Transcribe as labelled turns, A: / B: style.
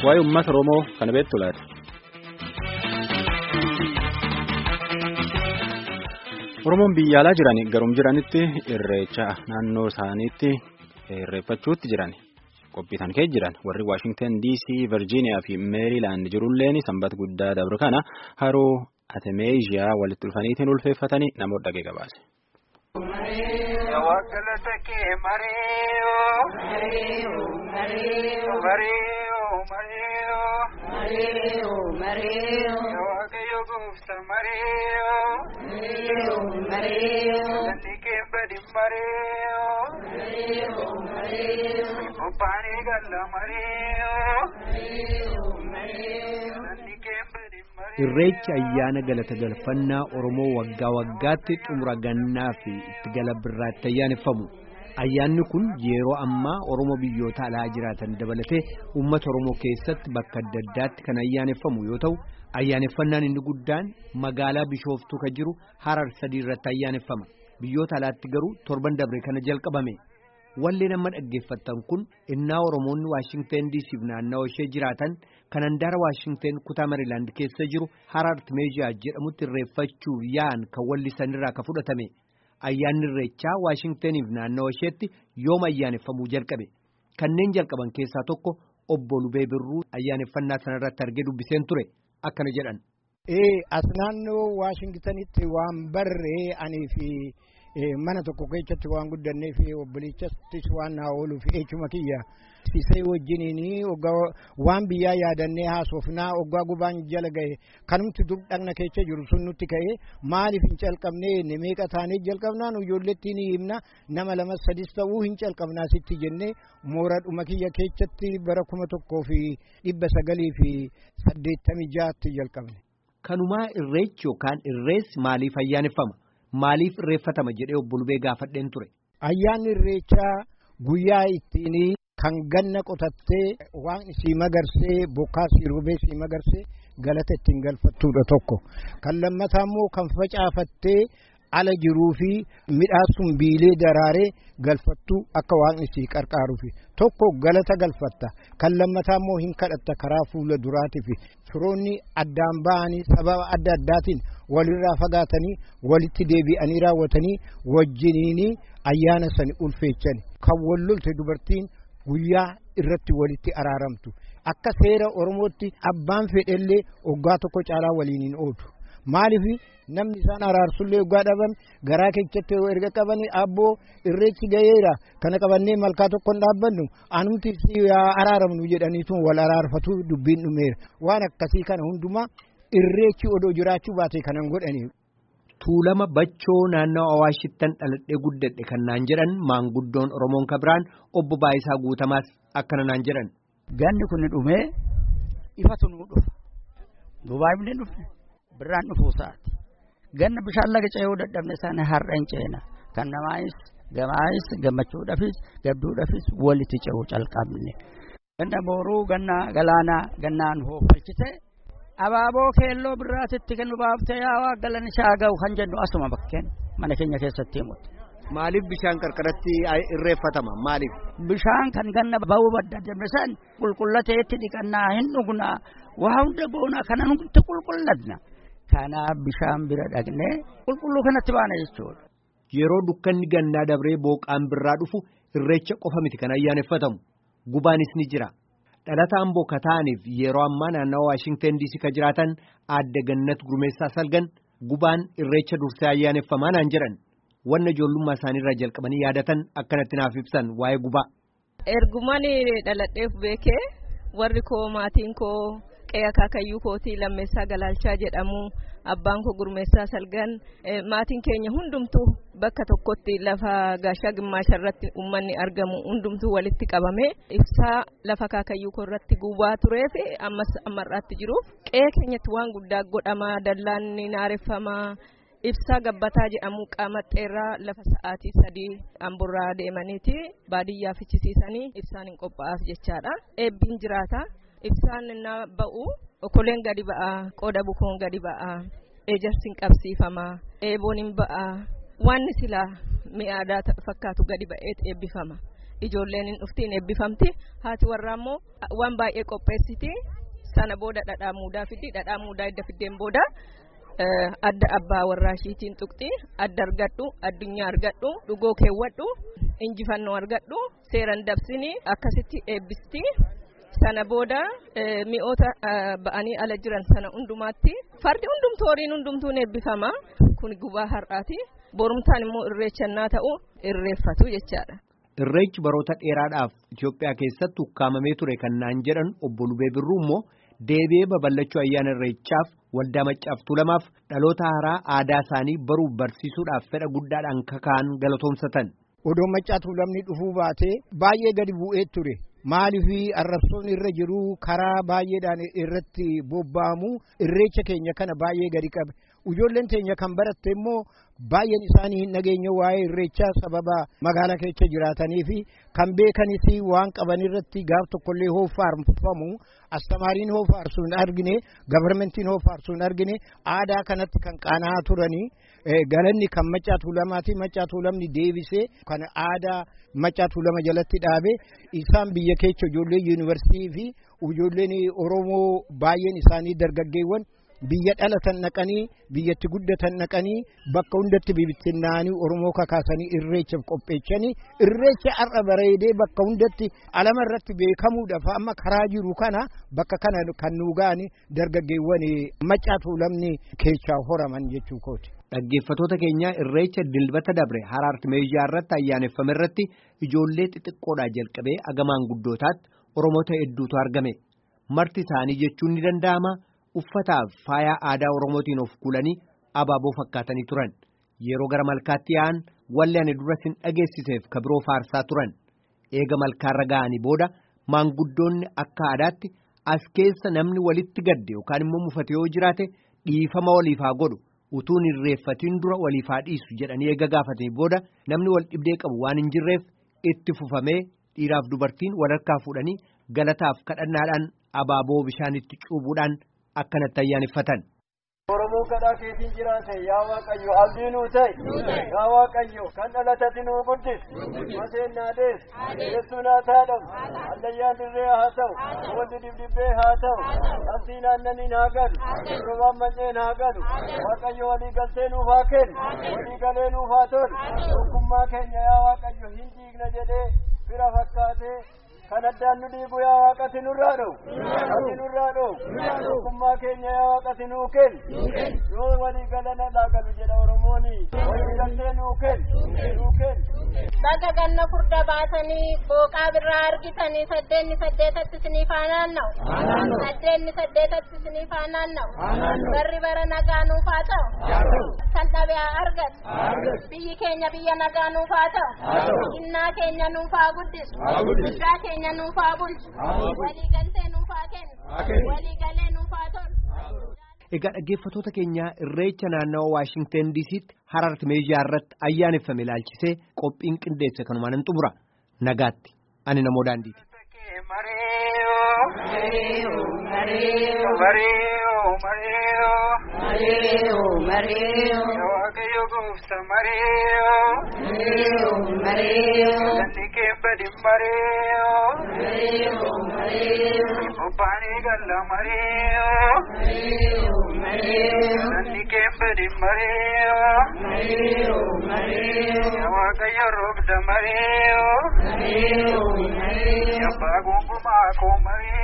A: waa'ee uummata Oromoo kana beektu laata. Oromoon biyya alaa jiran garum jiranitti irreecha naannoo isaaniitti irreeffachuutti jiran qophiisan kee jiran warri Waashingtan DC, Virgiiniyaa fi Meeriilaand jirulleen sanbata guddaa dabre kana haroo Atemeeziyaa walitti dhufaniitiin ulfeeffatanii namoota dhagee gabaase.
B: Irreechi ayyaana galata galfannaa Oromoo waggaa waggaatti xumura gannaa fi itti gala birraatti ayyaaneffamu. Ayyaanni kun yeroo ammaa Oromoo biyyoota alaa jiraatan dabalatee uummata Oromoo keessatti bakka adda addaatti kan ayyaaneffamu yoo ta'u, ayyaaneffannaan inni guddaan magaalaa Bishooftuu kan jiru Harar sadii irratti ayyaaneffama. Biyyoota alaatti garuu torban dabre kana jalqabame. Walleen amma dhaggeeffattan kun innaa Oromoonni Waashingteen diisiif naannawaa ishee jiraatan kan handaara Waashingteen kutaa Mariilaand keessa jiru Harar Timeeziyaa jedhamutti irreeffachuuf yaa'an kan wallisanirraa ka fudhatame. Ayyaanni irreechaa Waashingteeniif naannawaa isheetti yooma ayyaaneffamuu jalqabe. Kanneen jalqaban keessaa tokko obbo Lubee Birruu ayyaaneffannaa sanarratti argee dubbiseen ture akkana jedhan.
C: Ee as naannoo Waashingtanitti waan barree anii fi mana tokko keessatti waan guddannee fi obboleettis waan naa ooluu fi echuma kiyya sisee wajjiniin waan biyyaa yaadannee haasofnaa oggaa gubaan jala gahe kanumti dur dhagna keessa jiru sun nutti ka'ee maaliif hin calqabnee meeqa taanee jalqabnaa nu ijoolletti ni himna nama lama sadis ta'uu hin calqabnaa sitti jennee mooradhuma kiyya keessatti bara kuma tokkoo fi dhibba sagalii fi saddeettamii jaatti jalqabne.
B: Kanumaa irreechi yookaan irreessi maaliif ayyaaneffama? Maaliif irreeffatama jedhee obbo Lubee gaafadheen ture.
C: Ayyaanni irreechaa guyyaa ittiin kan ganna qotattee waan isii magarsee bokkaa sii roobee sii magarsee galata ittiin galfattuudha tokko. Kan lammataa immoo kan facaafattee ala jiruu fi midhaan biilee daraaree galfattuu akka waaqni isii qarqaaruufi tokko galata galfatta kan lammataa immoo hin kadhatta karaa fuula duraatiif firoonni addaan ba'anii sababa adda addaatiin walirraa fagaatanii walitti deebi'anii raawwatanii wajjiniin ayyaana sani ulfeechan kan wallolte dubartiin guyyaa irratti walitti araaramtu akka seera oromootti abbaan fedhellee oggaa tokko caalaa waliin hin oodu maaliif namni isaan araarsullee oggaa dhaban garaa keessatti erga qabanii abboo irreechi gaheera kana qabannee malkaa tokko hin dhaabbannu anumti araaramnu jedhaniitu wal araarfatu dubbiin dhumeera waan akkasii kana hundumaa irreechi odoo jiraachuu baate kanan godhanii.
B: Tuulama bachoo naannoo Awaashittan dhaladhee guddadhe kan naan jedhan maanguddoon Oromoon Kabiraan obbo Baayisaa Guutamaas akkana naan jedhan.
D: Ganni kun dhumee ifatu nuu dhufa. Dubaayifne dhufne birraan dhufuu isaati. Ganna bishaan laga ce'uu dadhabne sana har'a hin ceena. Kan namaayis gamaayis gammachuudhaafis gadduudhaafis walitti ce'uu calqabne. Ganna booruu ganna galaanaa gannaan hoofalchite. abaaboo keelloo birraatitti kan nu baaftee yaa waa galan isaa ga'u kan jennu asuma bakkeen mana keenya keessatti himutti.
B: Maaliif bishaan qarqaratti irreeffatama maaliif?
D: Bishaan kan ganna ba'uu badda dabresan qulqullateetti dhiqannaa hin dhugnaa waa hunda goonaa kana nuti qulqullatna. Kanaaf bishaan bira dhaqnee qulqulluu kanatti baana jechuudha.
B: Yeroo dukkanni gannaa dabree booqaan birraa dhufu irreecha qofa miti kan ayyaaneffatamu gubaanis ni jira. dhalataan bokka ta'aniif yeroo ammaa naannawa Waashingteen diisii ka jiraatan aadde gannat gurmeessaa salgan gubaan irreecha dursee ayyaaneffamaa naan jedhan wanna ijoollummaa isaaniirraa jalqabanii yaadatan akkanatti naaf ibsan waa'ee gubaa.
E: Ergumaan dhaladheef beekee warri koo maatiin koo qe'ee akaakayyuu kootii lammeessaa galaalchaa jedhamu abbaan koo gurmeessaa salgan maatiin keenya hundumtuu bakka tokkotti lafa gaashaa gimmaasha irratti uummanni argamu hundumtuu walitti qabame ibsaa lafa akaakayyuu koo irratti gubaa turee fi ammas ammarraatti jiruuf qe'ee keenyatti waan guddaa godhama dallaan ni naareffamaa ibsaa gabbataa jedhamu qaamaxxeerraa lafa sa'aatii sadii amburraa deemaniiti baadiyyaa fichisiisanii ibsaan hin qophaa'aaf jechaadha eebbiin jiraata ibsaan na ba'u okoleen gadi ba'a qoda bukoon gadi ba'a ejersiin qabsiifama eeboon hin ba'a wanni silaa mi'aadaa fakkaatu gadi ba'eet eebbifama ijoolleen hin dhuftiin eebbifamti haati warraa immoo waan baay'ee qopheessiti sana booda dhadhaa muudaa fiddi dhadhaa muudaa edda fiddeen booda adda abbaa warraa ishiitiin tuqxi adda argadhu addunyaa argadhu dhugoo keewwadhu injifannoo argadhu seeran dabsini akkasitti eebbisti sana booda mi'oota ba'anii ala jiran sana hundumaatti fardi hundumtuu horiin hundumtuun eebbifama kun gubaa har'aati borumtaan immoo irreechannaa ta'u irreeffatu jechaadha.
B: Irreechi baroota dheeraadhaaf Itoophiyaa keessatti ukkaamamee ture kan naan jedhan obbo Lubee Birruu immoo deebi'ee babal'achuu ayyaana irreechaaf waldaa maccaaf tuulamaaf dhaloota haaraa aadaa isaanii baruuf barsiisuudhaaf fedha guddaadhaan kaka'an galatoomsatan.
C: Odoo maccaa tuulamni dhufuu baatee baay'ee gadi bu'ee ture. Maaliif arrabsoon irra jiru karaa baay'eedhaan irratti bobba'amu irreecha keenya kana baay'ee gadi qabe. Ijoolleen teenya kan baratte immoo baay'een isaanii hin dhageenye waa'ee irreechaa sababa magaalaa keessa jiraatanii fi kan beekanis waan qaban irratti gaaf tokkollee hoo faarfamu astamaariin hoo faarsu hin argine gabarmentiin hoo faarsu hin argine aadaa kanatti kan qaana'aa turanii galanni kan maccaa tuulamaati maccaa tuulamni deebisee kan aadaa maccaa tuulama jalatti dhaabe isaan biyya keessa ijoollee yuunivarsiitii fi ijoolleen oromoo baay'een isaanii dargaggeewwan biyya dhalatan naqanii biyyatti guddatan naqanii bakka hundatti bibittinnaanii oromoo kakaasanii irreechaaf qopheechanii irreecha har'a bareedee bakka hundatti alama irratti beekamuudhaaf amma karaa jiru kana bakka kana kan nu ga'ani dargaggeewwan maccaa tuulamni keessaa horaman jechuu kooti.
B: Dhaggeeffatoota keenya irreecha dilbata dabre haraarti meeshaa irratti ayyaaneffame irratti ijoollee xixiqqoodhaa jalqabee agamaan guddootaatti oromoota hedduutu argame marti isaanii jechuun ni danda'ama. uffataaf faaya aadaa oromootiin of kuulanii abaaboo fakkaatanii turan yeroo gara malkaatti yaa'an walli ani dura sin dhageessiseef kabiroo faarsaa turan eega malkaarra ga'anii booda maanguddoonni akka aadaatti as keessa namni walitti gadde yookaan immoo mufate yoo jiraate dhiifama waliif haa godhu utuun irreeffatiin dura waliif haa dhiisu jedhanii eega gaafatanii booda namni wal dhibdee qabu waan hin jirreef itti fufamee dhiiraaf dubartiin wal harkaa fuudhanii galataaf kadhannaadhaan abaaboo bishaanitti cuubuudhaan. akkanatti ayyaaneffatan.
F: Oromoo kadhaa keetiin jiraate yaa Waaqayyo abdii nuu ta'e yaa Waaqayyo kan dhalatati nuu guddis maseen naa dees keessuu naa taadhamu allayyaan dirree haa ta'u wanti dibdibbee haa ta'u qabsii naannaniin haa galu robaan manneen haa galu Waaqayyo walii galtee nuuf haa kennu walii galee nuuf haa tolu tokkummaa keenya yaa Waaqayyo hin diigna jedhee fira fakkaatee kan addaan nu dhiibu yaa waaqati nurraa dhowu ati nurraa dhowu tokkummaa keenya yaa waaqati nuu kennu yoo walii galana laagalu jedha oromooni walii galtee nuu kennu nuu kennu.
G: Baga ganna furda baatanii booqaa birraa argitanii saddeenni saddeetatti isiniif haa naanna'u. Saddeenni saddeetatti isiniif haa naanna'u. Barri bara nagaa nuuf haa ta'u. Kan dhabe haa argatu. Biyyi keenya biyya nagaa nuuf haa ta'u. Innaa keenya nuuf haa guddisu. Guddaa keenya nuuf haa bulchu. Walii galtee nuuf haa kennu. Walii galee nuuf haa tolu.
B: Egaa dhaggeeffatoota keenyaa irreecha naannawa Waashingten DC'tti haraarti meeshaa irratti ayyaaneffame ilaalchisee qophiin qindeesse kanumaan hin xumura nagaatti ani namoo daandiiti.
H: Obbaanii galla mareeyo. Nanni keembedi mareeyo. Waaqayyo roobda mareeyo. Abbaa gonkumaa koo mareeyo.